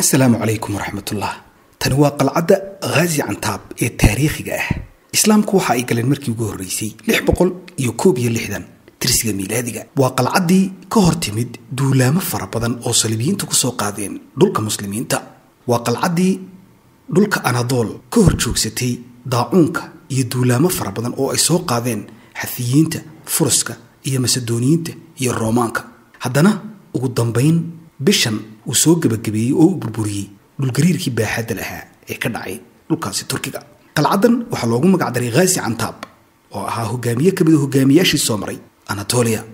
asalaamu calaykum waraxmatullah tani waa qalcadda khaazi cantaab ee taariikhiga ah islaamku waxa ay galeen markii ugu horreysay lix boqol iyo koob iyo lixdan tirsiga miilaadiga waa qalcaddii ka hor timid duulaamo fara badan oo saliibiyiintu ku soo qaadeen dhulka muslimiinta waa qalcaddii dhulka anadool ka hor joogsatay daacuunka iyo duulaamo fara badan oo ay soo qaadeen xafiyiinta furuska iyo masedooniyiinta iyo roomaanka haddana ugu dambayn bishan uu soo gebagabeeyey oo u burburiyey dhulgariirkii baaxadda lahaa ee ka dhacay dhulkaasi turkiga qalcaddan waxaa loogu magacdaray khaazi cantaab oo ahaa hogaamiye ka mid a hogaamiyaashii soo maray anatolia